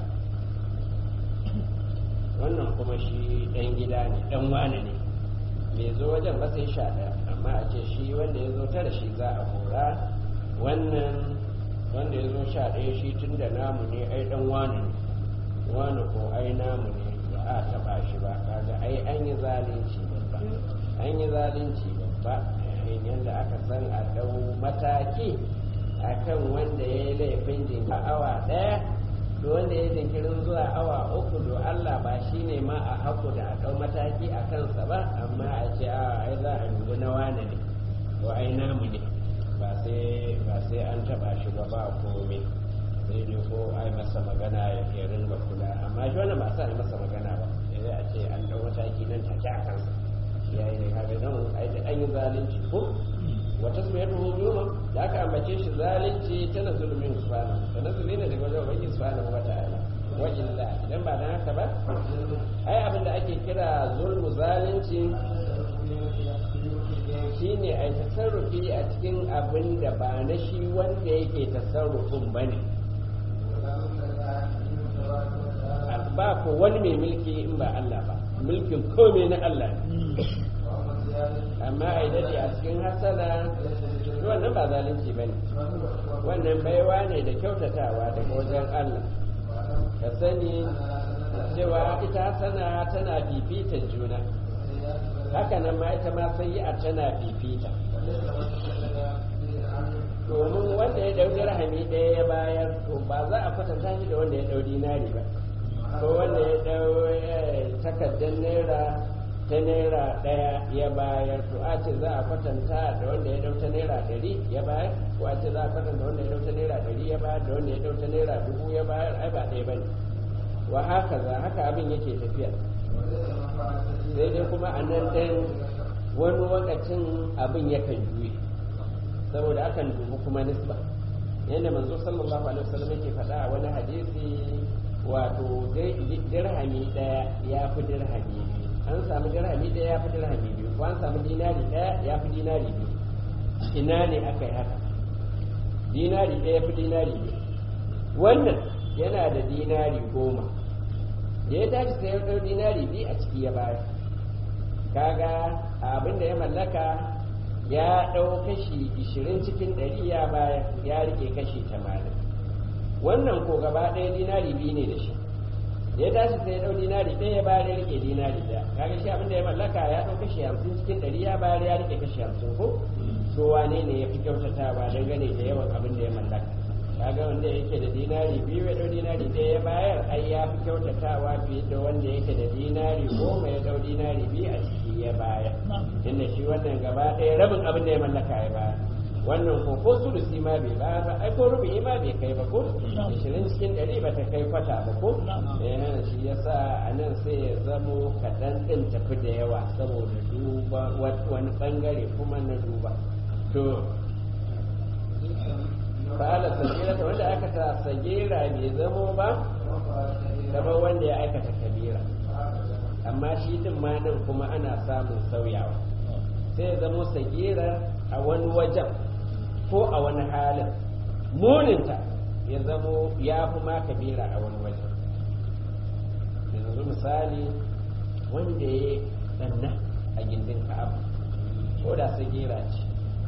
wannan kuma shi ɗan gida ne ɗan wane ne mai zo wajen ba sai sha ɗaya amma a ce shi wanda ya zo tara shi za a hora wannan wanda ya zo sha ɗaya shi tun da namu ne ai ɗan wane ne wane ko ai namu ne ba a taɓa shi ba kaga ai an yi zalunci babba an yi zalunci babba yadda aka san a ɗau mataki akan wanda ya yi laifin jinka awa ɗaya da wanda ya jinkirin zuwa awa uku do Allah ba shi ne ma a haku da a ɗau mataki a kansa ba amma a ce a ai za a dubi na wane ne to ai namu ne ba sai ba sai an taɓa shi ba ba komai sai dai ko ai masa magana ya ringa kula amma shi wannan ba sa yi masa magana ba sai a ce an ɗau mataki nan take a kansa ya yi ne kaga nan ai an yi zalunci ko wata su yadda hujuma da aka ambace shi zalunci tana zulumin subhanahu da nazuli ne daga wajen ubangiji subhanahu wa ta'ala wa illa idan ba dan haka ba ai abin da ake kira zulmu zalunci shine ai tasarrufi a cikin abin da ba na shi wanda yake tasarrufin bane ba ko wani mai mulki in ba Allah ba mulkin komai na Allah ne amma a daɗe a cikin hasana wannan ba zalunci ba ne wannan baiwa ne da kyautatawa daga wajen Allah ka sani cewa ita hasana tana fifita juna haka nan ma ita ma sai a tana fifita ya ɗau dirhami ɗaya ya bayar to ba za a kwatanta shi da wanda ya ɗau dinari ba ko wanda ya ɗau takardar naira ta naira ɗaya ya bayar to a ce za a kwatanta da wanda ya ɗau ta naira ɗari ya bayar ko a ce za a kwatanta wanda ya ɗau ta naira ɗari ya bayar da wanda ya ɗau ta naira dubu ya bayar ai ba ɗaya ba ne wa haka za haka abin yake tafiya sai dai kuma a nan ɗin wani lokacin abin yakan juye saboda akan dubi kuma nisba yadda manzo sallallahu alaihi wasallam yake faɗa a wani hadisi wato dirhami ɗaya ya fi dirhami biyu an samu dirhami ɗaya ya fi dirhami biyu ko an samu dinari ɗaya ya fi dinari biyu ina ne aka yi haka dinari ɗaya ya fi dinari biyu wannan yana da dinari goma da ya tashi sai ya ɗau dinari biyu a ciki ya bayar kaga abin da ya mallaka ya ɗau kashi ishirin cikin ɗari ya bayar ya rike kashi tamanin wannan ko gaba ɗaya dinari biyu ne da shi ya tashi sai ya ɗau dinari ɗaya ya bayar ya rike dinari ɗaya kaga shi abin da ya mallaka ya ɗau kashi hamsin cikin ɗari ya bayar ya rike kashi hamsin ko to wane ne ya fi kyautatawa dangane da yawan abin da ya mallaka kaga wanda yake da dinari biyu ya ɗau dinari ɗaya ya bayar ai ya fi kyautatawa fiye da wanda yake da dinari goma ya ɗau dinari biyu a ciki ya bayar inda shi wannan gaba ɗaya rabin abin da ya mallaka ya bayar wannan ko ko sulusi ma bai ba ba ai ko rubu'i ma bai kai ba ko ishirin cikin ɗari ba ta kai kwata ba ko eh shi yasa a nan sai ya zamo kaɗan ɗin tafi da yawa saboda duba wani ɓangare kuma na duba to fa'ala sagira ta wanda aka ta sagira bai zamo ba kamar wanda ya aikata kabira amma shi din ma nan kuma ana samun sauyawa sai ya zamo sagira a wani wajen ko a wani halin muninta ya zamo ya fi ma kabira a wani wajen yanzu misali wanda ya tsanna a gindin ka'aba ko da sagira ce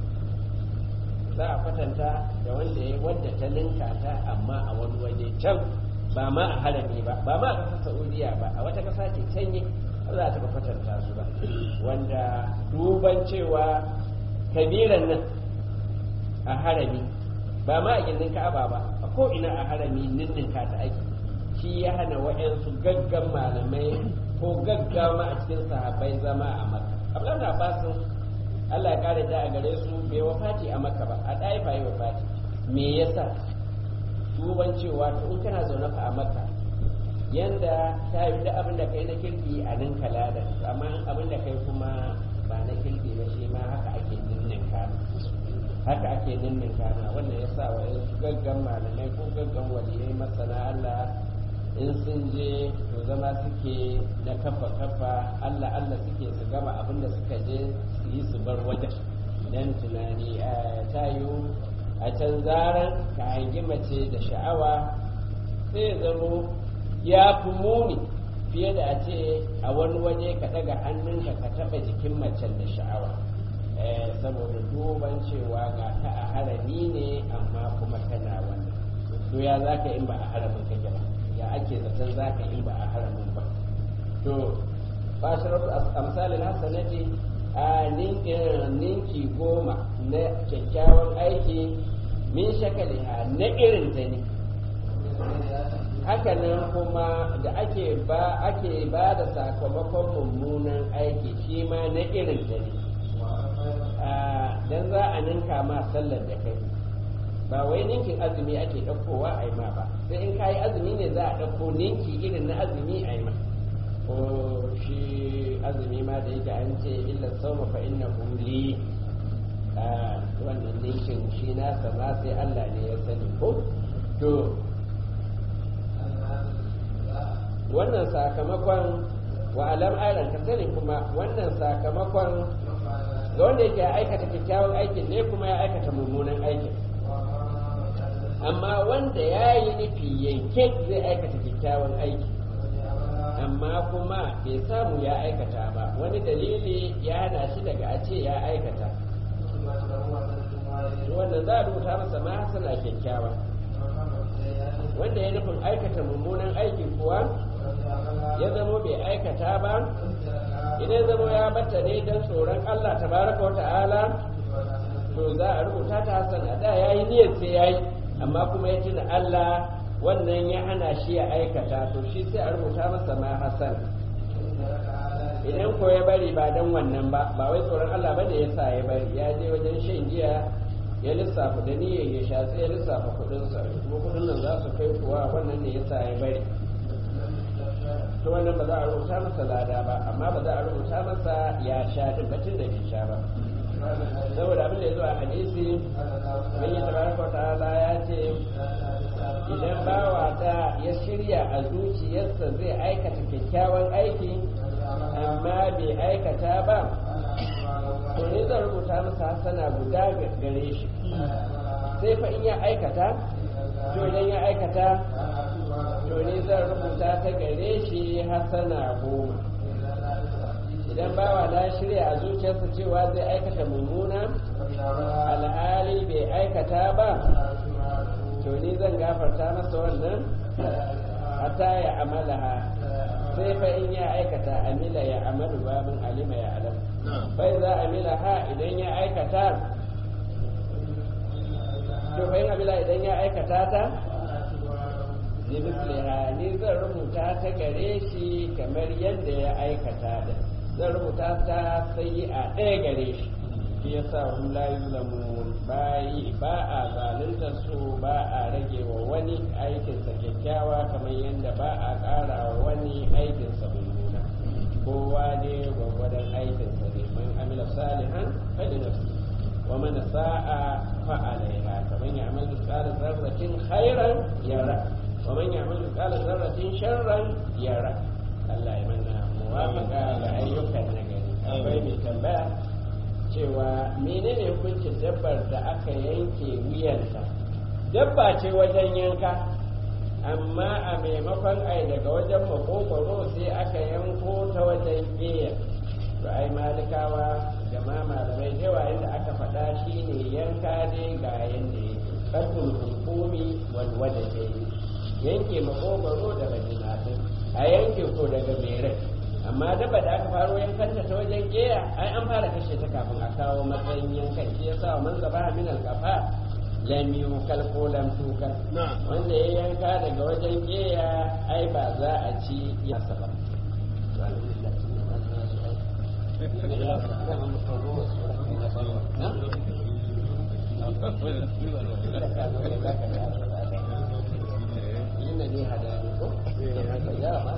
za a kwatanta da wanda ya wadda ta ninka ta amma a wani waje can ba ma a harami ba ba ma a ƙasar saudiya ba a wata ƙasa ce canye ba za ta kwatanta su ba wanda duban cewa kabiran nan a harami ba ma a gindin ka'aba ba a ko ina a harami ninninka ta ake shi ya hana wa'yansu gaggan malamai ko gaggama a cikin sahabbai zama a maka abdullahi na basin Allah ya kare ta a gare su bai wafati a maka ba a ɗaifa yi wafati me yasa duban cewa to in kana zaune fa a maka yanda ta yi da abin da kai na kirki a nan kalada amma abin da kai kuma ba na kirki ba shi ma haka ake ninnin kana haka ake ninnin kana wannan ya sa wa yansu gaggan malamai ko gaggan waliyai masana Allah in sun je to zama suke na kafa kafa Allah Allah suke su gama abin da suka je su yi su bar wajen dan tunani ta yiwu a can zaran ka hangi mace da sha'awa sai ya zamo ya fi muni fiye da a ce a wani waje ka daga hannunka ka taɓa jikin macen da sha'awa saboda duban cewa ga ta a harami ne amma kuma tana wannan to ya za ka in ba a haramin kake ba ya ake zaton za ka in ba a haramin ba to ba sharafu amsalin hasanati a ninki goma na kyakkyawan aiki min shakaliha na irin ta ne hakanan kuma da ake ba ake ba da sakamakon mummunan aiki shi ma na irin ta ne dan za a ninka ma sallar da kai ba wai ninkin azumi ake ɗaukowa a yi ma ba sai in kayi azumi ne za a ɗauko ninki irin na azumi a yi ma ko shi azumi ma da yake an ce illa sauma fa inna li wannan ninkin shi nasa ma sai Allah ne ya sani ko to wannan sakamakon wa alam ayran ka sani kuma wannan sakamakon ga wanda yake aikata kyakkyawan aikin ne kuma ya aikata mummunan aikin amma wanda ya yi nufi yanke zai aikata kyakkyawan aiki amma kuma bai samu ya aikata ba wani dalili ya hana shi daga a ce ya aikata wannan za a rubuta masa ma hasana kyakkyawa wanda ya nufin aikata mummunan aiki kuwa ya zamo bai aikata ba idan zamo ya bata ne don tsoron Allah tabaraka wa ta'ala to za a rubuta ta hasana da ya yi yi niyyar sai ya yi amma kuma ya tuna Allah wannan ya hana shi ya aikata to shi sai a rubuta masa ma hasan idan ko ya bari ba dan wannan ba ba wai tsoron Allah ba da ya sa ya bari ya je wajen shan giya ya lissafa da niyyar ya sha sai ya lissafa kudinsa kuma kudin nan za su kai kuwa wannan ne ya sa ya bari to wannan ba za a rubuta masa lada ba amma ba za a rubuta masa ya sha din batun da bai sha ba saboda abin da ya zo a hadisi bin yi tabaraka ta'ala ya ce idan bawa ta ya shirya a zuciyarsa zai aikata kyakkyawan aiki amma bai aikata ba to ne zan rubuta masa hasana guda gare shi sai fa in ya aikata to idan ya aikata to ne zan rubuta ta gare shi hasana goma idan bawa na shirya a zuciyarsa cewa zai aikata mummuna alhali bai aikata ba to ni zan gafarta masa wannan hatta ya amalaha sai fa in ya aikata amila ya amalu babin alima ya alam bai za amila ha idan ya aikata to fa in amila idan ya aikata ta ni misliha ni zan rubuta ta gare shi kamar yadda ya aikata da zan rubuta ta sai a ɗaya gare shi shi yasa hum la yuzlamun bayi ba a zalunta su ba a rage wa wani aikinsa kyakkyawa kamar yadda ba a ƙara wa wani aikinsa mummuna kowa ne gwagwadon aikinsa ne man amila salihan fali nafsi wa man sa'a fa alaiha kamar ya amal misqala zarratin khairan yara wa man ya'mal misqala zarratin sharran yara Allah ya manna muwafaqa ga ayyukan nagari akwai mai tambaya cewa menene hukuncin dabbar da aka yanke wuyanta dabba ce wajen yanka amma a maimakon ai daga wajen makogwaro sai aka yanko ta wajen ƙeya to ai malikawa da ma malamai da yawa inda aka faɗa shi ne yanka dai ga yanda yake ƙarfin hukumi walwada ke yanke makogwaro daga jinatin a yanke ko daga berai amma daba da aka faro yankanta ta wajen ƙeya ai an fara kashe ta kafin a kawo matsayin yankan shi yasa man zaba min alqafa lam yukal ko lam tukal wanda ya yanka daga wajen ƙeya ai ba za a ci ya saba Ina ne hadari ko? Ya ma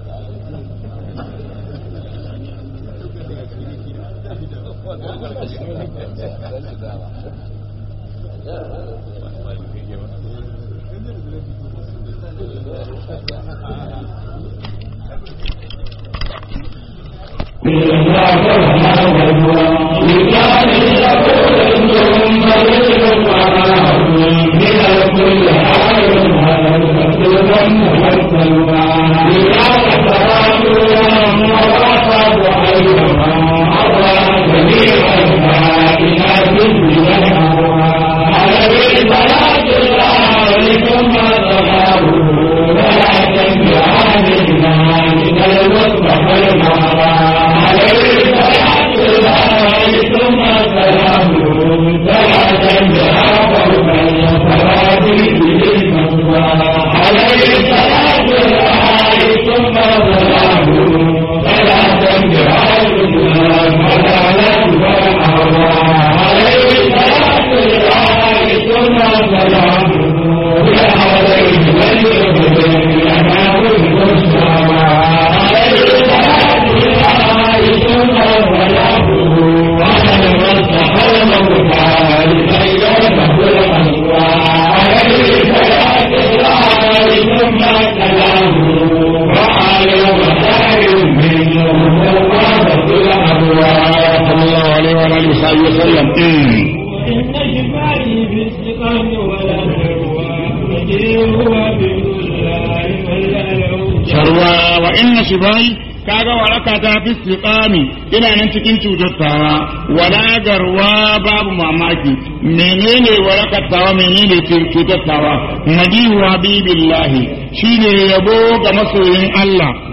ina nan cikin cutar wala garwa babu mamaki menene warakar tawa menene cutar tawa madihu habibillahi shine yabo ga masoyin Allah